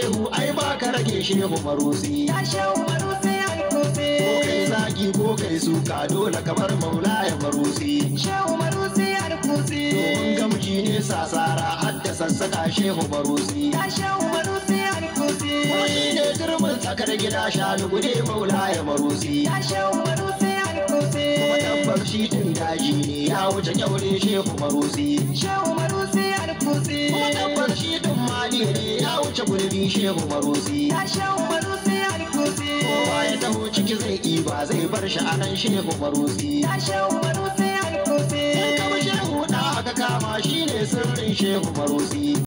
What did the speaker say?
shehu ai ba ka rage shehu marusi Ya shehu marusi alkusi. ko kai zagi ko kai suka dole kamar maula ya marusi Shehu marusi alkusi. domin gamji ne sasara hadda sassaka shehu marusi Ya shehu marusi alkusi. ko shi ne turmin tsakar gida shanu gude maula ya marusi Ya shehu marusi alkusi. kuma tabbar shi din daji ne ya wuce kyaure shehu marusi Shehu marusi alkusi. kuma tabbar shi din mali ne ya wuce gulbi shehu marusi Ya shehu marusi alkusi. kowa ya taho ciki zai ɗiba zai bar shi a nan shehu marusi Ya shehu marusi alkusi. in kama shehu da aka kama shi ne sirrin shehu marusi